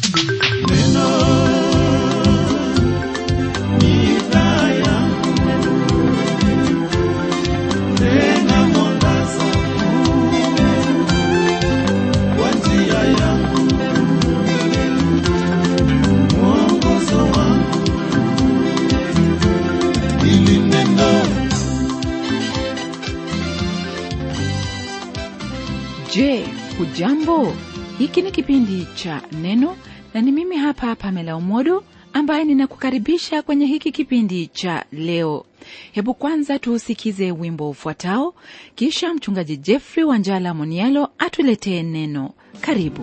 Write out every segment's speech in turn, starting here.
Je, hujambo? Hiki ni kipindi cha Neno na ni mimi hapa Pamela Umodo ambaye ninakukaribisha kwenye hiki kipindi cha leo. Hebu kwanza tuusikize wimbo ufuatao, kisha mchungaji Jeffrey Wanjala Monialo atuletee neno. Karibu.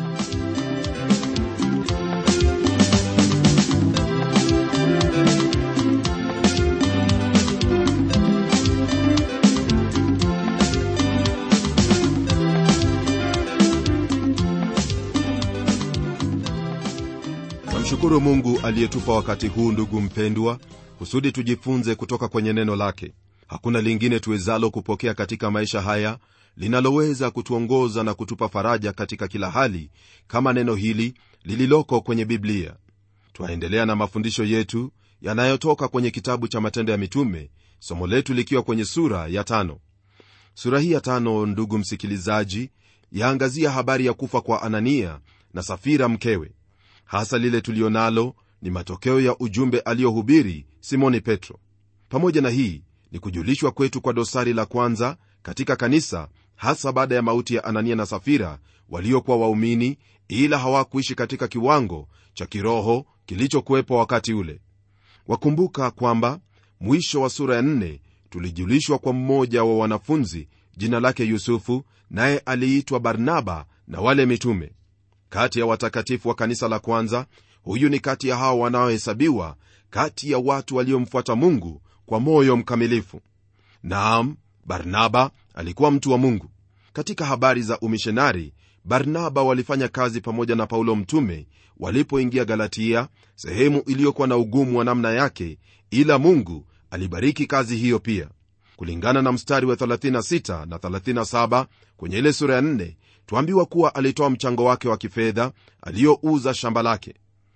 Namshukuru Mungu aliyetupa wakati huu, ndugu mpendwa, kusudi tujifunze kutoka kwenye neno lake. Hakuna lingine tuwezalo kupokea katika maisha haya linaloweza kutuongoza na kutupa faraja katika kila hali kama neno hili lililoko kwenye Biblia. Twaendelea na mafundisho yetu yanayotoka kwenye kitabu cha Matendo ya Mitume, somo letu likiwa kwenye sura ya tano. Sura hii ya tano, ndugu msikilizaji, yaangazia habari ya kufa kwa Anania na Safira mkewe. Hasa lile tulionalo ni matokeo ya ujumbe aliyohubiri Simoni Petro. Pamoja na hii ni kujulishwa kwetu kwa dosari la kwanza katika kanisa, hasa baada ya mauti ya Anania na Safira waliokuwa waumini, ila hawakuishi katika kiwango cha kiroho kilichokuwepo wakati ule. Wakumbuka kwamba mwisho wa sura ya nne tulijulishwa kwa mmoja wa wanafunzi, jina lake Yusufu, naye aliitwa Barnaba na wale mitume kati ya watakatifu wa kanisa la kwanza. Huyu ni kati ya hao wanaohesabiwa kati ya watu waliomfuata Mungu kwa moyo mkamilifu. Naam, Barnaba alikuwa mtu wa Mungu. Katika habari za umishonari, Barnaba walifanya kazi pamoja na Paulo mtume walipoingia Galatia, sehemu iliyokuwa na ugumu wa namna yake, ila Mungu alibariki kazi hiyo pia. Kulingana na mstari wa 36 na 37 kwenye ile sura ya 4 tuambiwa kuwa alitoa mchango wake wa kifedha aliyouza shamba lake.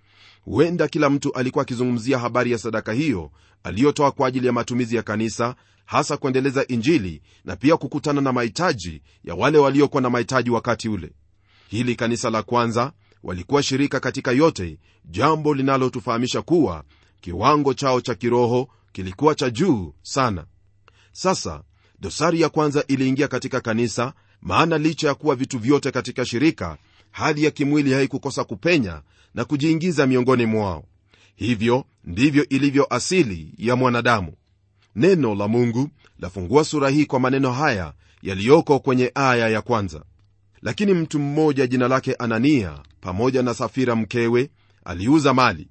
Huenda kila mtu alikuwa akizungumzia habari ya sadaka hiyo aliyotoa kwa ajili ya matumizi ya kanisa, hasa kuendeleza Injili na pia kukutana na mahitaji ya wale waliokuwa na mahitaji wakati ule. Hili kanisa la kwanza walikuwa shirika katika yote, jambo linalotufahamisha kuwa kiwango chao cha kiroho kilikuwa cha juu sana. Sasa dosari ya kwanza iliingia katika kanisa maana licha ya kuwa vitu vyote katika shirika, hali ya kimwili haikukosa kupenya na kujiingiza miongoni mwao. Hivyo ndivyo ilivyo asili ya mwanadamu. Neno la Mungu lafungua sura hii kwa maneno haya yaliyoko kwenye aya ya kwanza: lakini mtu mmoja jina lake Anania pamoja na Safira mkewe aliuza mali.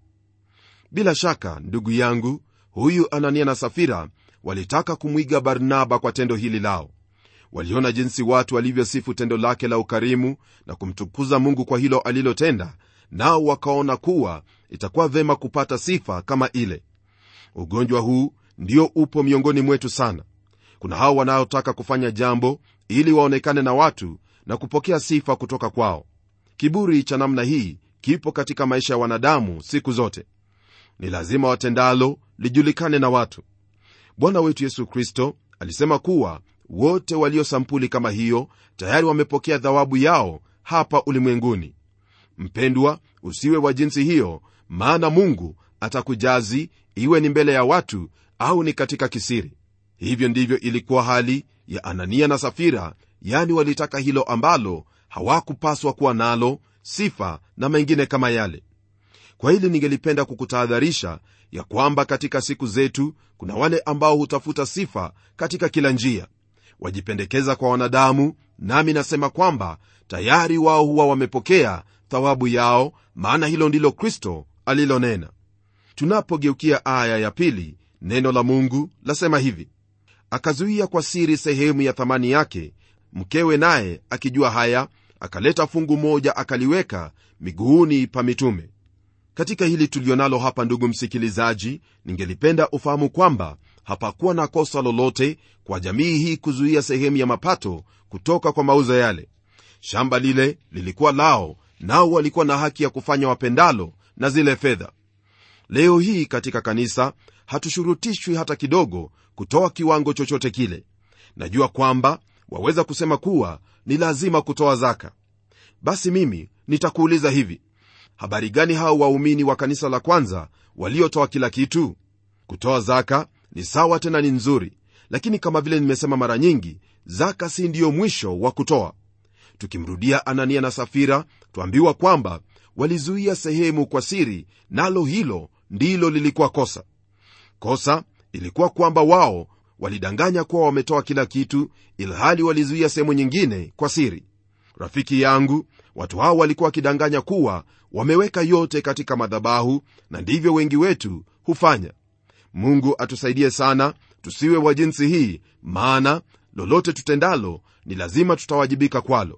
Bila shaka, ndugu yangu, huyu Anania na Safira walitaka kumwiga Barnaba kwa tendo hili lao. Waliona jinsi watu walivyosifu tendo lake la ukarimu na kumtukuza Mungu kwa hilo alilotenda, nao wakaona kuwa itakuwa vema kupata sifa kama ile. Ugonjwa huu ndio upo miongoni mwetu sana. Kuna hao wanaotaka kufanya jambo ili waonekane na watu na kupokea sifa kutoka kwao. Kiburi cha namna hii kipo katika maisha ya wanadamu siku zote. Ni lazima watendalo lijulikane na watu. Bwana wetu Yesu Kristo alisema kuwa wote walio sampuli kama hiyo tayari wamepokea thawabu yao hapa ulimwenguni. Mpendwa, usiwe wa jinsi hiyo, maana Mungu atakujazi, iwe ni mbele ya watu au ni katika kisiri. Hivyo ndivyo ilikuwa hali ya Anania na Safira, yani walitaka hilo ambalo hawakupaswa kuwa nalo, sifa na mengine kama yale. Kwa hili ningelipenda kukutahadharisha ya kwamba katika siku zetu kuna wale ambao hutafuta sifa katika kila njia wajipendekeza kwa wanadamu, nami nasema kwamba tayari wao huwa wamepokea thawabu yao, maana hilo ndilo Kristo alilonena. Tunapogeukia aya ya pili, neno la Mungu lasema hivi: akazuia kwa siri sehemu ya thamani yake, mkewe naye akijua haya, akaleta fungu moja akaliweka miguuni pa mitume. Katika hili tulionalo hapa, ndugu msikilizaji, ningelipenda ufahamu kwamba hapakuwa na kosa lolote kwa jamii hii kuzuia sehemu ya mapato kutoka kwa mauzo yale. Shamba lile lilikuwa lao, nao walikuwa na haki ya kufanya wapendalo na zile fedha leo hii katika kanisa hatushurutishwi hata kidogo kutoa kiwango chochote kile najua kwamba waweza kusema kuwa ni lazima kutoa zaka basi mimi nitakuuliza hivi habari gani hao waumini wa kanisa la kwanza waliotoa kila kitu kutoa zaka ni sawa tena ni nzuri lakini kama vile nimesema mara nyingi zaka si ndiyo mwisho wa kutoa tukimrudia anania na safira twambiwa kwamba walizuia sehemu kwa siri nalo hilo ndilo lilikuwa kosa kosa ilikuwa kwamba wao walidanganya kuwa wametoa kila kitu ilhali walizuia sehemu nyingine kwa siri rafiki yangu watu hao walikuwa wakidanganya kuwa wameweka yote katika madhabahu na ndivyo wengi wetu hufanya mungu atusaidie sana tusiwe wa jinsi hii maana lolote tutendalo ni lazima tutawajibika kwalo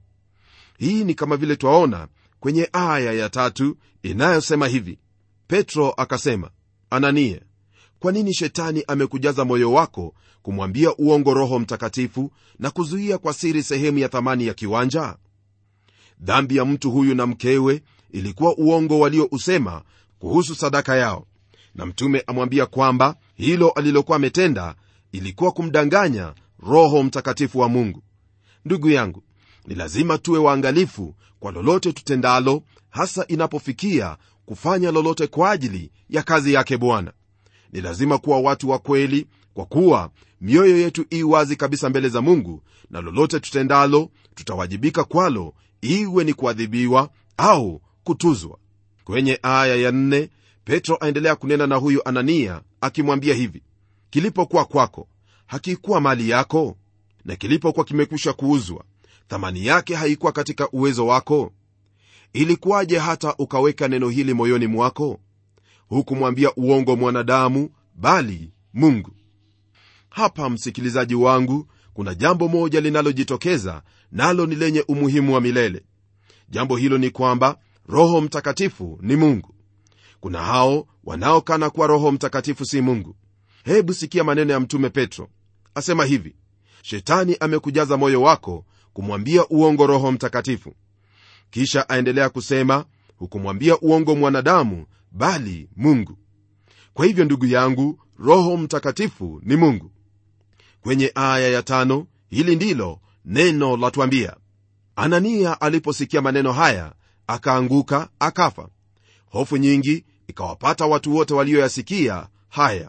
hii ni kama vile twaona kwenye aya ya tatu inayosema hivi petro akasema anania kwa nini shetani amekujaza moyo wako kumwambia uongo roho mtakatifu na kuzuia kwa siri sehemu ya thamani ya kiwanja dhambi ya mtu huyu na mkewe ilikuwa uongo waliousema kuhusu sadaka yao na mtume amwambia kwamba hilo alilokuwa ametenda ilikuwa kumdanganya roho mtakatifu wa mungu ndugu yangu ni lazima tuwe waangalifu kwa lolote tutendalo hasa inapofikia kufanya lolote kwa ajili ya kazi yake bwana ni lazima kuwa watu wa kweli kwa kuwa mioyo yetu ii wazi kabisa mbele za mungu na lolote tutendalo tutawajibika kwalo iwe ni kuadhibiwa au kutuzwa kwenye aya ya nne petro aendelea kunena na huyu anania akimwambia hivi kilipokuwa kwako hakikuwa mali yako na kilipokuwa kimekwisha kuuzwa thamani yake haikuwa katika uwezo wako ilikuwaje hata ukaweka neno hili moyoni mwako hukumwambia uongo mwanadamu bali mungu hapa msikilizaji wangu kuna jambo moja linalojitokeza nalo ni lenye umuhimu wa milele jambo hilo ni kwamba roho mtakatifu ni mungu kuna hao wanaokana kuwa roho mtakatifu si mungu hebu sikia maneno ya mtume petro asema hivi shetani amekujaza moyo wako kumwambia uongo roho mtakatifu kisha aendelea kusema hukumwambia uongo mwanadamu bali mungu kwa hivyo ndugu yangu roho mtakatifu ni mungu kwenye aya ya tano hili ndilo neno latwambia anania aliposikia maneno haya akaanguka akafa hofu nyingi ikawapata watu wote walioyasikia haya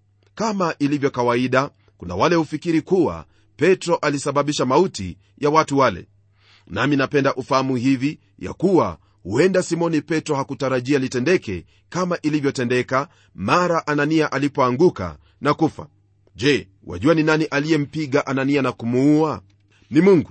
kama ilivyo kawaida kuna wale hufikiri kuwa petro alisababisha mauti ya watu wale nami napenda ufahamu hivi ya kuwa huenda simoni petro hakutarajia litendeke kama ilivyotendeka mara anania alipoanguka na kufa je wajua ni nani aliyempiga anania na kumuua ni mungu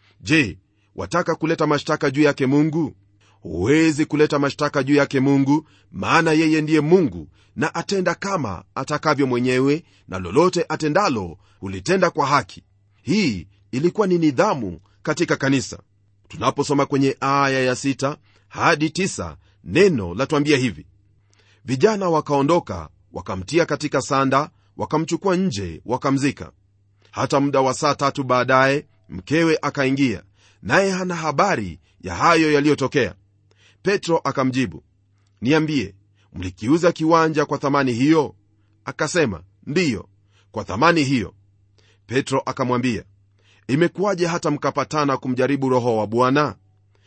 je wataka kuleta mashtaka juu yake mungu huwezi kuleta mashtaka juu yake mungu maana yeye ndiye mungu na atenda kama atakavyo mwenyewe na lolote atendalo hulitenda kwa haki hii ilikuwa ni nidhamu katika kanisa tunaposoma kwenye aya ya sita hadi tisa, neno latwambia hivi vijana wakaondoka wakamtia katika sanda wakamchukua nje wakamzika hata muda wa saa tatu baadaye mkewe akaingia naye hana habari ya hayo yaliyotokea petro akamjibu niambie mlikiuza kiwanja kwa thamani hiyo akasema ndiyo kwa thamani hiyo petro akamwambia imekuwaje hata mkapatana kumjaribu roho wa bwana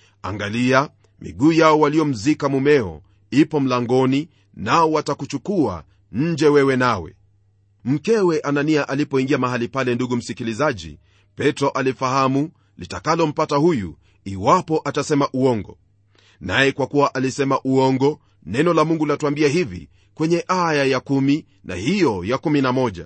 angalia miguu yao waliomzika mumeo ipo mlangoni nao watakuchukua nje wewe nawe mkewe anania alipoingia mahali pale ndugu msikilizaji petro alifahamu litakalompata huyu iwapo atasema uongo naye kwa kuwa alisema uongo neno la mungu latuambia hivi kwenye aya ya kumi na hiyo ya kumi na moja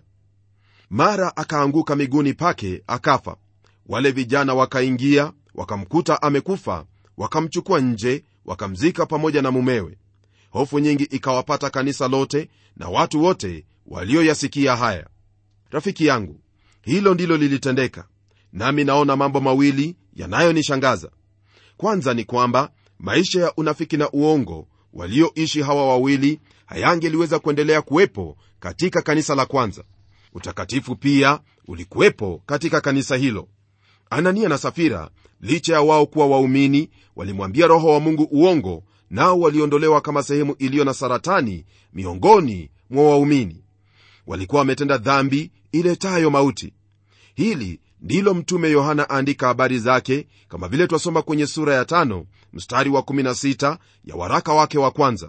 mara akaanguka miguuni pake akafa wale vijana wakaingia wakamkuta amekufa wakamchukua nje wakamzika pamoja na mumewe hofu nyingi ikawapata kanisa lote na watu wote walioyasikia haya rafiki yangu hilo ndilo lilitendeka nami naona mambo mawili yanayonishangaza kwanza ni kwamba maisha ya unafiki na uongo walioishi hawa wawili hayangeliweza kuendelea kuwepo katika kanisa la kwanza utakatifu pia ulikuwepo katika kanisa hilo anania na safira licha ya wao kuwa waumini walimwambia roho wa mungu uongo nao waliondolewa kama sehemu iliyo na saratani miongoni mwa waumini walikuwa wametenda dhambi iletayo mauti hili ndilo mtume yohana aandika habari zake kama vile twasoma kwenye sura ya tano mstari wa 16 ya waraka wake wa kwanza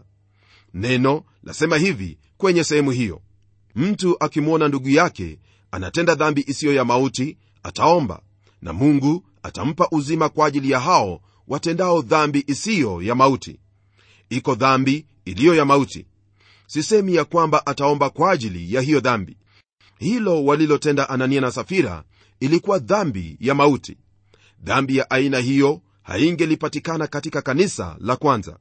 neno lasema hivi kwenye sehemu hiyo mtu akimwona ndugu yake anatenda dhambi isiyo ya mauti ataomba na mungu atampa uzima kwa ajili ya hao watendao dhambi isiyo ya mauti iko dhambi iliyo ya mauti sisemi ya kwamba ataomba kwa ajili ya hiyo dhambi hilo walilotenda anania na safira ilikuwa dhambi ya mauti dhambi ya aina hiyo haingelipatikana katika kanisa la kwanza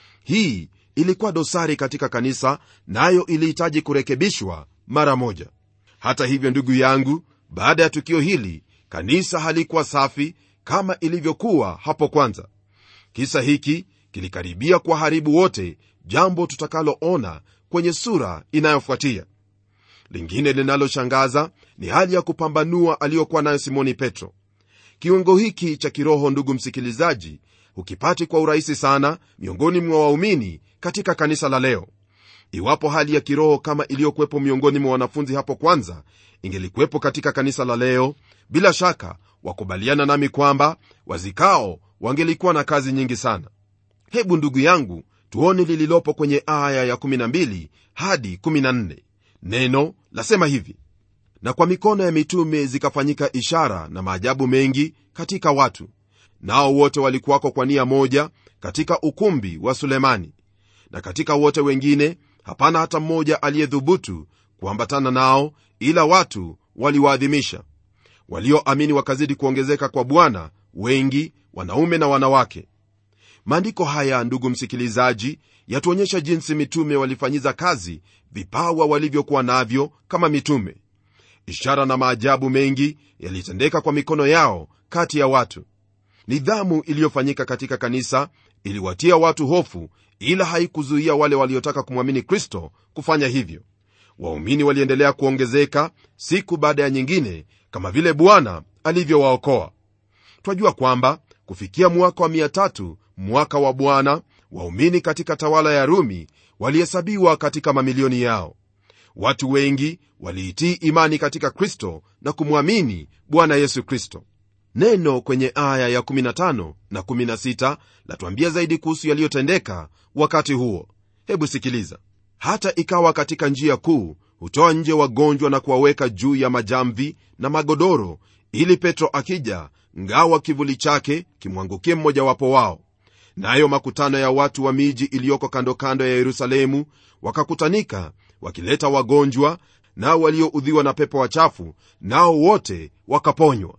hii ilikuwa dosari katika kanisa nayo na ilihitaji kurekebishwa mara moja hata hivyo ndugu yangu baada ya tukio hili kanisa halikuwa safi kama ilivyokuwa hapo kwanza kisa hiki kilikaribia kuwaharibu wote jambo tutakaloona kwenye sura inayofuatia lingine linaloshangaza ni hali ya kupambanua aliyokuwa nayo simoni petro kiungo hiki cha kiroho ndugu msikilizaji hukipati kwa urahisi sana miongoni mwa waumini katika kanisa la leo iwapo hali ya kiroho kama iliyokuwepo miongoni mwa wanafunzi hapo kwanza ingelikuwepo katika kanisa la leo bila shaka wakubaliana nami kwamba wazikao wangelikuwa na kazi nyingi sana hebu ndugu yangu tuone lililopo kwenye aya ya 12 hadi 14 neno lasema hivi na kwa mikono ya mitume zikafanyika ishara na maajabu mengi katika watu nao wote walikuwako kwa nia moja katika ukumbi wa sulemani na katika wote wengine hapana hata mmoja aliyedhubutu kuambatana nao ila watu waliwaadhimisha walioamini wakazidi kuongezeka kwa bwana wengi wanaume na wanawake maandiko haya ndugu msikilizaji yatuonyesha jinsi mitume walifanyiza kazi vipawa walivyokuwa navyo kama mitume ishara na maajabu mengi yalitendeka kwa mikono yao kati ya watu nidhamu iliyofanyika katika kanisa iliwatia watu hofu ila haikuzuia wale waliotaka kumwamini kristo kufanya hivyo waumini waliendelea kuongezeka siku baada ya nyingine kama vile bwana alivyowaokoa twajua kwamba kufikia mwaka wa 3 mwaka wa bwana waumini katika tawala ya rumi walihesabiwa katika mamilioni yao watu wengi waliitii imani katika kristo na kumwamini bwana yesu kristo neno kwenye aya ya 15 na 16 latuambia zaidi kuhusu yaliyotendeka wakati huo hebu sikiliza hata ikawa katika njia kuu hutoa nje wagonjwa na kuwaweka juu ya majamvi na magodoro ili petro akija ngawa kivuli chake kimwangukie mmojawapo wao nayo makutano ya watu wa miji iliyoko kando kando ya yerusalemu wakakutanika wakileta wagonjwa nao walioudhiwa na pepo wachafu nao wote wakaponywa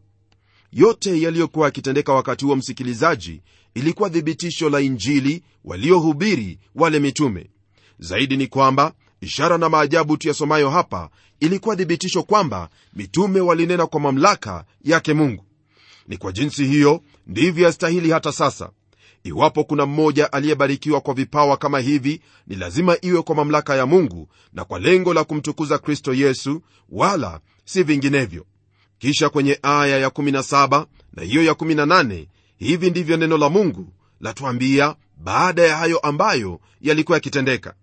yote yaliyokuwa yakitendeka wakati huo msikilizaji ilikuwa thibitisho la injili waliohubiri wale mitume zaidi ni kwamba ishara na maajabu tuyasomayo hapa ilikuwa thibitisho kwamba mitume walinena kwa mamlaka yake mungu ni kwa jinsi hiyo ndivyo yastahili hata sasa iwapo kuna mmoja aliyebarikiwa kwa vipawa kama hivi ni lazima iwe kwa mamlaka ya mungu na kwa lengo la kumtukuza kristo yesu wala si vinginevyo kisha kwenye aya ya17 na hiyo ya18 hivi ndivyo neno la mungu latuambia baada ya hayo ambayo yalikuwa yakitendeka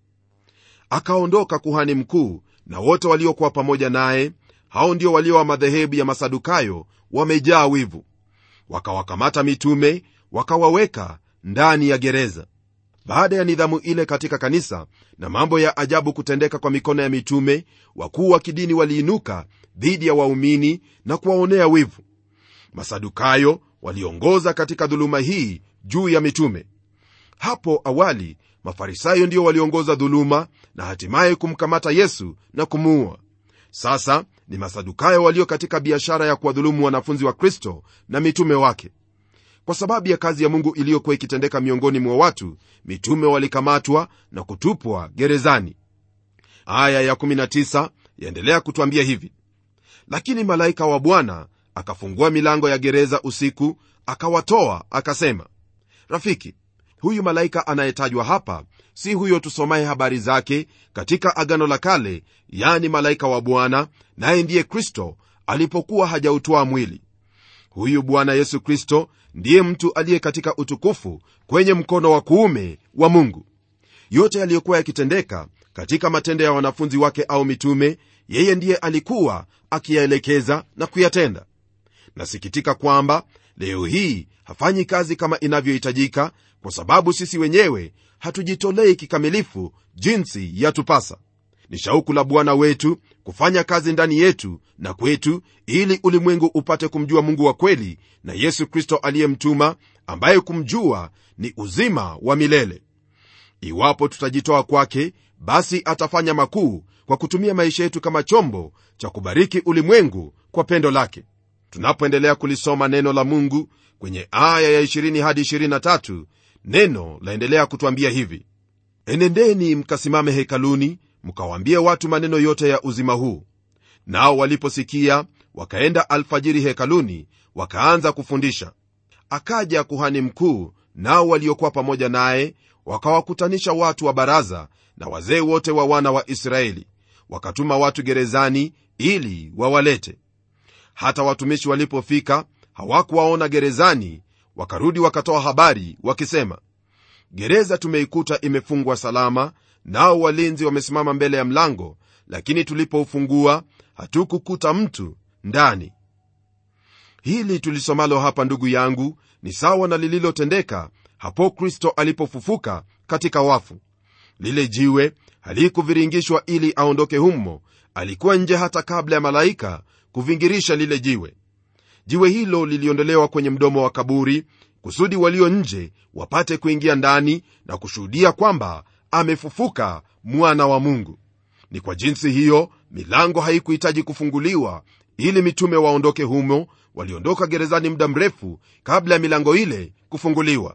akaondoka kuhani mkuu na wote waliokuwa pamoja naye hao ndio walio wa madhehebu ya masadukayo wamejaa wivu wakawakamata mitume wakawaweka ndani ya gereza baada ya nidhamu ile katika kanisa na mambo ya ajabu kutendeka kwa mikono ya mitume wakuu wa kidini waliinuka dhidi ya waumini na kuwaonea wivu masadukayo waliongoza katika dhuluma hii juu ya mitume hapo awali mafarisayo ndio waliongoza dhuluma na hatimaye kumkamata yesu na kumuua sasa ni masadukayo walio katika biashara ya kuwadhulumu wanafunzi wa kristo na mitume wake kwa sababu ya kazi ya mungu iliyokuwa ikitendeka miongoni mwa watu mitume walikamatwa na kutupwa gerezani aya ya19 yaendelea kutwambia hivi lakini malaika wa bwana akafungua milango ya gereza usiku akawatoa akasema rafiki huyu malaika anayetajwa hapa si huyo tusomaye habari zake katika agano la kale yani malaika wa bwana naye ndiye kristo alipokuwa hajautwaa mwili huyu bwana yesu kristo ndiye mtu aliye katika utukufu kwenye mkono wa kuume wa mungu yote yaliyokuwa yakitendeka katika matendo ya wanafunzi wake au mitume yeye ndiye alikuwa akiyaelekeza na kuyatenda nasikitika kwamba leo hii hafanyi kazi kama inavyohitajika kwa sababu sisi wenyewe hatujitolei kikamilifu jinsi yatupasa ni shauku la bwana wetu kufanya kazi ndani yetu na kwetu ili ulimwengu upate kumjua mungu wa kweli na yesu kristo aliyemtuma ambaye kumjua ni uzima wa milele iwapo tutajitoa kwake basi atafanya makuu kwa kutumia maisha yetu kama chombo cha kubariki ulimwengu kwa pendo lake tunapoendelea kulisoma neno la mungu kwenye aya ya 20 hadi 23 neno laendelea kutwambia hivi enendeni mkasimame hekaluni mkawaambie watu maneno yote ya uzima huu nao waliposikia wakaenda alfajiri hekaluni wakaanza kufundisha akaja kuhani mkuu nao waliokuwa pamoja naye wakawakutanisha watu wa baraza na wazee wote wa wana wa israeli wakatuma watu gerezani ili wawalete hata watumishi walipofika hawakuwaona gerezani wakarudi wakatoa habari wakisema gereza tumeikuta imefungwa salama nao walinzi wamesimama mbele ya mlango lakini tulipoufungua hatukukuta mtu ndani hili tulisomalo hapa ndugu yangu ni sawa na lililotendeka hapo kristo alipofufuka katika wafu lile jiwe halikuviringishwa ili aondoke humo alikuwa nje hata kabla ya malaika kuvingirisha lile jiwe jiwe hilo liliondolewa kwenye mdomo wa kaburi kusudi walio nje wapate kuingia ndani na kushuhudia kwamba amefufuka mwana wa mungu ni kwa jinsi hiyo milango haikuhitaji kufunguliwa ili mitume waondoke humo waliondoka gerezani muda mrefu kabla ya milango ile kufunguliwa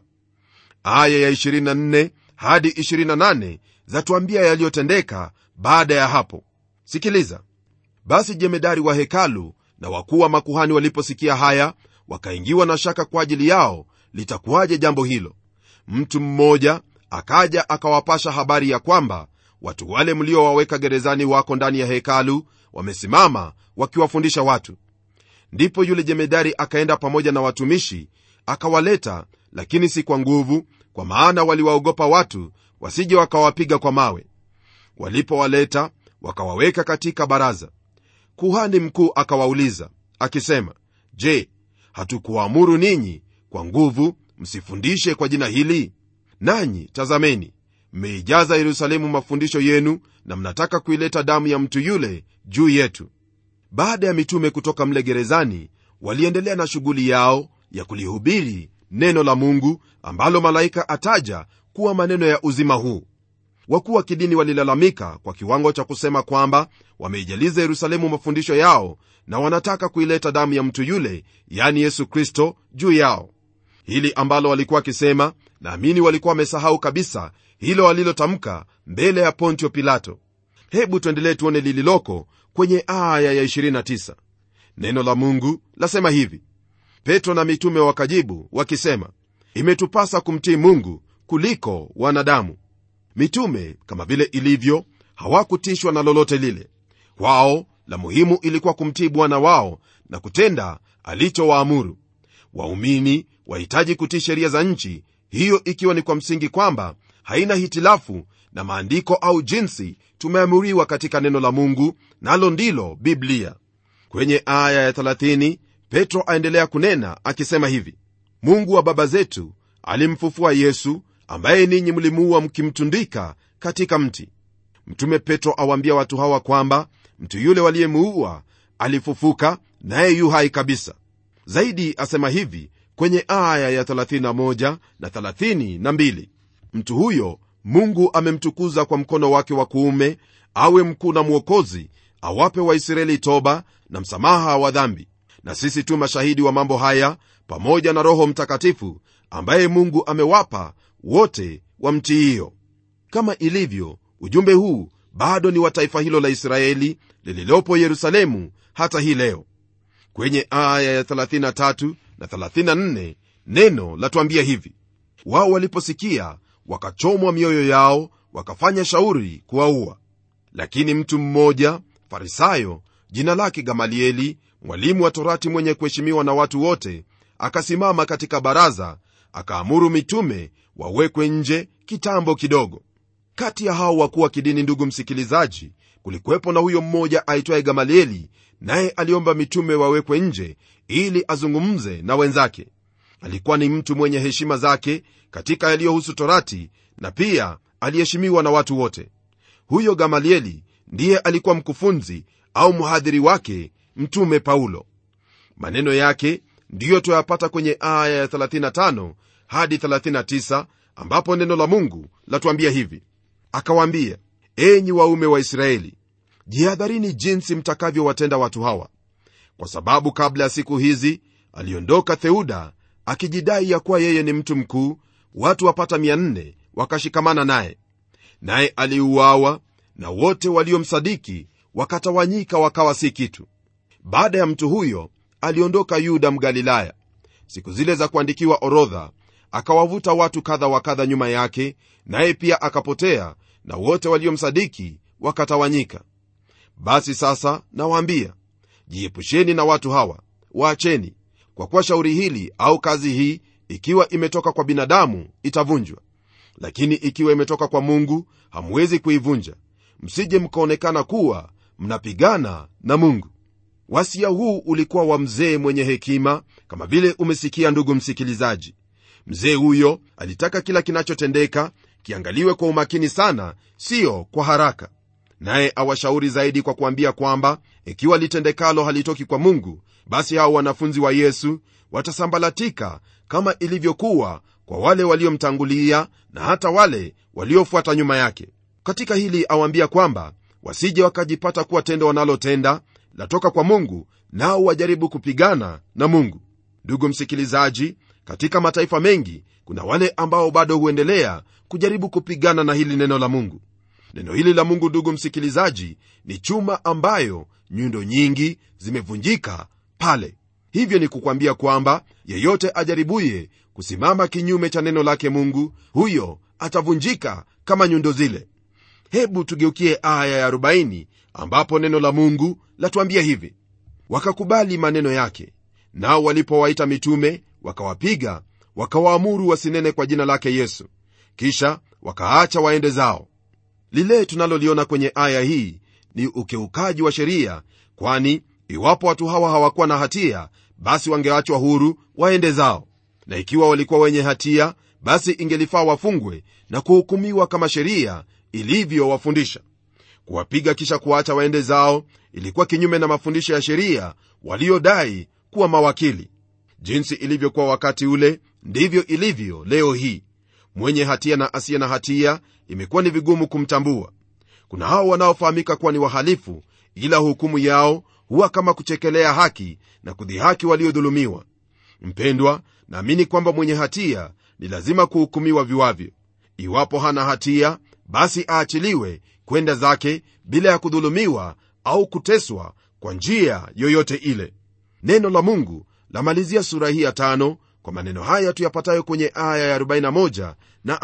aya ya 24 hadi 28 zatuambia yaliyotendeka baada ya hapo sikiliza basi jemedari wa hekalu na wakuu wa makuhani waliposikia haya wakaingiwa na shaka kwa ajili yao litakuwaje jambo hilo mtu mmoja akaja akawapasha habari ya kwamba watu wale mliowaweka gerezani wako ndani ya hekalu wamesimama wakiwafundisha watu ndipo yule jemedari akaenda pamoja na watumishi akawaleta lakini si kwa nguvu kwa maana waliwaogopa watu wasije wakawapiga kwa mawe walipowaleta wakawaweka katika baraza kuhani mkuu akawauliza akisema je hatukuwaamuru ninyi kwa nguvu msifundishe kwa jina hili nanyi tazameni mmeijaza yerusalemu mafundisho yenu na mnataka kuileta damu ya mtu yule juu yetu baada ya mitume kutoka mle gerezani waliendelea na shughuli yao ya kulihubiri neno la mungu ambalo malaika ataja kuwa maneno ya uzima huu wakuu wa kidini walilalamika kwa kiwango cha kusema kwamba wameijaliza yerusalemu mafundisho yao na wanataka kuileta damu ya mtu yule yani yesu kristo juu yao hili ambalo walikuwa wakisema naamini walikuwa wamesahau kabisa hilo walilotamka mbele ya pontio pilato hebu tuendelee tuone lililoko kwenye aya ya 29 neno la mungu lasema hivi petro na mitume wakajibu wakisema imetupasa kumtii mungu kuliko wanadamu mitume kama vile ilivyo hawakutishwa na lolote lile kwao la muhimu ilikuwa kumtii bwana wao na kutenda alichowaamuru waumini wahitaji kutii sheria za nchi hiyo ikiwa ni kwa msingi kwamba haina hitilafu na maandiko au jinsi tumeamuriwa katika neno la mungu nalo ndilo biblia kwenye aya ya 30 petro aendelea kunena akisema hivi mungu wa baba zetu alimfufua yesu ambaye ninyi mlimuua mkimtundika katika mti mtume petro awaambia watu hawa kwamba mtu yule waliyemuua alifufuka naye yu hai kabisa zaidi asema hivi kwenye aya ya 31 na 32 mtu huyo mungu amemtukuza kwa mkono wake wa kuume awe mkuu na mwokozi awape waisraeli toba na msamaha wa dhambi na sisi tu mashahidi wa mambo haya pamoja na roho mtakatifu ambaye mungu amewapa wote wa mti hiyo kama ilivyo ujumbe huu bado ni wa taifa hilo la israeli lililopo yerusalemu hata hii leo kwenye aya ya 33 na 34 neno latuambia hivi wao waliposikia wakachomwa mioyo yao wakafanya shauri kuwaua lakini mtu mmoja farisayo jina lake gamalieli mwalimu wa torati mwenye kuheshimiwa na watu wote akasimama katika baraza akaamuru mitume wawekwe nje kitambo kidogo kati ya hao wakuu wa kidini ndugu msikilizaji kulikuwepo na huyo mmoja aitwaye gamalieli naye aliomba mitume wawekwe nje ili azungumze na wenzake alikuwa ni mtu mwenye heshima zake katika yaliyohusu torati na pia aliheshimiwa na watu wote huyo gamalieli ndiye alikuwa mkufunzi au mhadhiri wake mtume paulo maneno yake ndiyo tuyapata kwenye aya ya 35 hadi 39 ambapo neno la mungu latuambia hivi akawaambia enyi waume wa israeli jihadharini jinsi mtakavyowatenda watu hawa kwa sababu kabla ya siku hizi aliondoka theuda akijidai ya kuwa yeye ni mtu mkuu watu wapata 400 wakashikamana naye naye aliuawa na wote waliomsadiki wakatawanyika wakawa si kitu baada ya mtu huyo aliondoka yuda mgalilaya siku zile za kuandikiwa orodha akawavuta watu kadha wa kadha nyuma yake naye pia akapotea na wote waliomsadiki wakatawanyika basi sasa nawaambia jiepusheni na watu hawa waacheni kwa kuwa shauri hili au kazi hii ikiwa imetoka kwa binadamu itavunjwa lakini ikiwa imetoka kwa mungu hamwezi kuivunja msije mkaonekana kuwa mnapigana na mungu wasia huu ulikuwa wa mzee mwenye hekima kama vile umesikia ndugu msikilizaji mzee huyo alitaka kila kinachotendeka kiangaliwe kwa umakini sana siyo kwa haraka naye awashauri zaidi kwa kuambia kwamba ikiwa litendekalo halitoki kwa mungu basi hao wanafunzi wa yesu watasambalatika kama ilivyokuwa kwa wale waliomtangulia na hata wale waliofuata nyuma yake katika hili awaambia kwamba wasije wakajipata kuwa tendo wanalotenda latoka kwa mungu nao wajaribu kupigana na mungu ndugu msikilizaji katika mataifa mengi kuna wale ambao bado huendelea kujaribu kupigana na hili neno la mungu neno hili la mungu ndugu msikilizaji ni chuma ambayo nyundo nyingi zimevunjika pale hivyo ni kukwambia kwamba yeyote ajaribuye kusimama kinyume cha neno lake mungu huyo atavunjika kama nyundo zile hebu tugeukie aya ya 40 ambapo neno la mungu latuambia hivi wakakubali maneno yake nao walipowaita mitume wakawapiga wakawaamuru wasinene kwa jina lake yesu kisha wakaacha waende zao lile tunaloliona kwenye aya hii ni ukiukaji wa sheria kwani iwapo watu hawa hawakuwa na hatia basi wangeachwa huru waende zao na ikiwa walikuwa wenye hatia basi ingelifaa wafungwe na kuhukumiwa kama sheria ilivyowafundisha kuwapiga kisha kuwaacha waende zao ilikuwa kinyume na mafundisho ya sheria waliodai kuwa mawakili jinsi ilivyokuwa wakati ule ndivyo ilivyo leo hii mwenye hatia na asiye na hatia imekuwa ni vigumu kumtambua kuna hao wanaofahamika kuwa ni wahalifu ila hukumu yao huwa kama kuchekelea haki na kudhihaki waliodhulumiwa mpendwa naamini kwamba mwenye hatia ni lazima kuhukumiwa viwavyo iwapo hana hatia basi aachiliwe kwenda zake bila ya kudhulumiwa au kuteswa kwa njia yoyote ile neno la mungu lamalizia sura hii ya tano kwa maneno haya tuyapatayo kwenye aya ya 41 na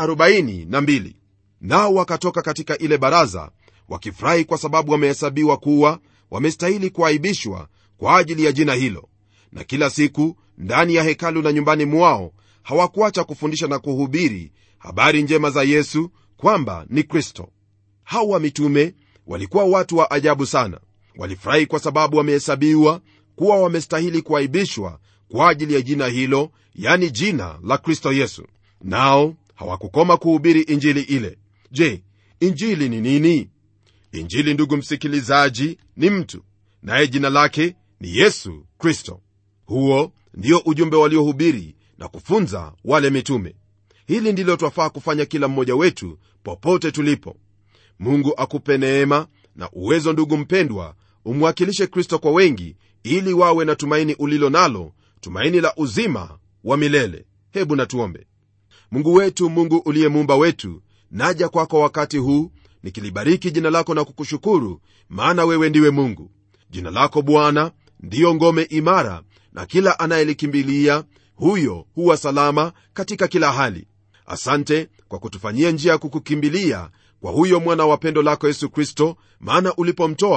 42 nao wakatoka katika ile baraza wakifurahi kwa sababu wamehesabiwa kuwa wamestahili kuaibishwa kwa ajili ya jina hilo na kila siku ndani ya hekalu na nyumbani mwao hawakuacha kufundisha na kuhubiri habari njema za yesu kwamba ni kristo hawa mitume walikuwa watu wa ajabu sana walifurahi kwa sababu wamehesabiwa kuwa wamestahili kuaibishwa kwa ajili ya jina hilo yani jina la kristo yesu nao hawakukoma kuhubiri injili ile je injili ni nini injili ndugu msikilizaji ni mtu naye jina lake ni yesu kristo huo ndio ujumbe waliohubiri na kufunza wale mitume hili ndilo twafaa kufanya kila mmoja wetu popote tulipo mungu akupe neema na uwezo ndugu mpendwa umwakilishe kristo kwa wengi ili wawe na tumaini ulilo nalo tumaini la uzima wa milele hebu natuombe mungu wetu mungu uliye muumba wetu naja kwako kwa wakati huu nikilibariki jina lako na kukushukuru maana wewe ndiwe mungu jina lako bwana ndiyo ngome imara na kila anayelikimbilia huyo huwa salama katika kila hali asante kwa kutufanyia njia ya kukukimbilia kwa huyo mwana wa pendo lako yesu kristo maana ulipomtoa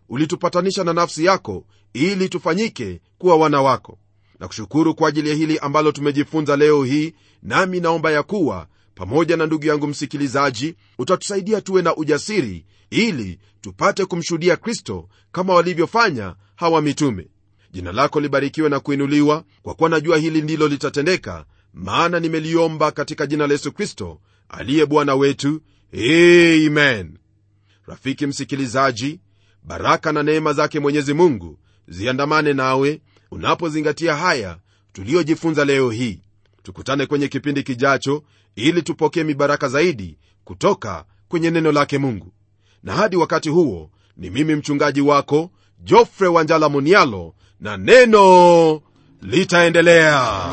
ulitupatanisha na nafsi yako ili tufanyike kuwa wana wako na kushukuru kwa ajili ya hili ambalo tumejifunza leo hii nami naomba ya kuwa pamoja na ndugu yangu msikilizaji utatusaidia tuwe na ujasiri ili tupate kumshuhudia kristo kama walivyofanya hawa mitume jina lako libarikiwe na kuinuliwa kwa kuwa najua hili ndilo litatendeka maana nimeliomba katika jina la yesu kristo aliye bwana wetu amen rafiki msikilizaji baraka na neema zake mwenyezi mungu ziandamane nawe unapozingatia haya tuliyojifunza leo hii tukutane kwenye kipindi kijacho ili tupokee mibaraka zaidi kutoka kwenye neno lake mungu na hadi wakati huo ni mimi mchungaji wako jofre wanjala munialo na neno litaendelea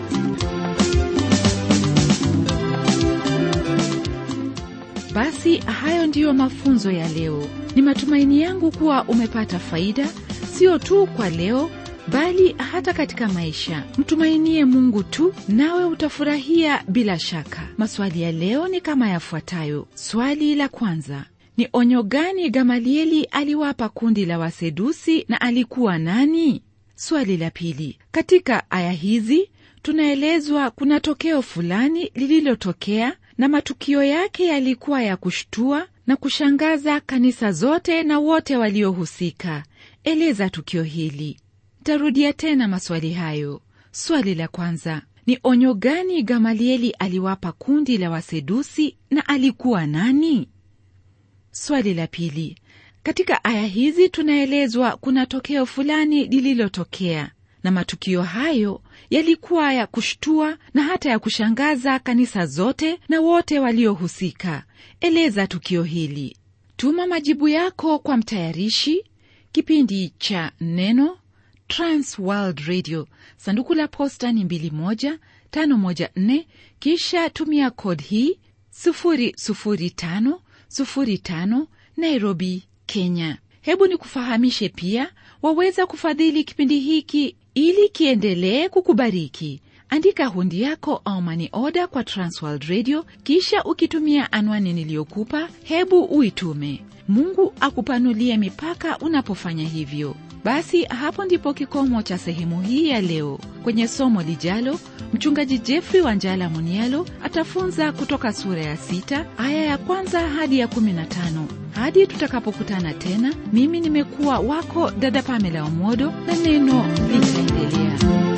basi hayo ndiyo mafunzo ya leo ni matumaini yangu kuwa umepata faida sio tu kwa leo bali hata katika maisha mtumainie mungu tu nawe utafurahia bila shaka maswali ya leo ni kama yafuatayo swali la kwanza ni onyo gani gamalieli aliwapa kundi la wasedusi na alikuwa nani swali la pili katika aya hizi tunaelezwa kuna tokeo fulani lililotokea na matukio yake yalikuwa ya kushtua na kushangaza kanisa zote na wote waliohusika eleza tukio hili tarudia tena maswali hayo swali la kwanza ni onyo gani gamalieli aliwapa kundi la wasedusi na alikuwa nani swali la pili katika aya hizi tunaelezwa kuna tokeo fulani lililotokea na matukio hayo yalikuwa ya kushtua na hata ya kushangaza kanisa zote na wote waliohusika eleza tukio hili tuma majibu yako kwa mtayarishi kipindi cha neno trans world radio sanduku la posta ni 21514 kisha tumia kod hii 00505 nairobi kenya hebu ni kufahamishe pia waweza kufadhili kipindi hiki ili kiendelee kukubariki andika hundi yako au mani oda kwa transworld radio kisha ukitumia anwani niliyokupa hebu uitume mungu akupanulie mipaka unapofanya hivyo basi hapo ndipo kikomo cha sehemu hii ya leo kwenye somo lijalo mchungaji jeffrey wanjala munialo atafunza kutoka sura ya sita aya ya kwanza hadi ya kumi na tano hadi tutakapokutana tena mimi nimekuwa wako dada pamela omodo na neno litaendelea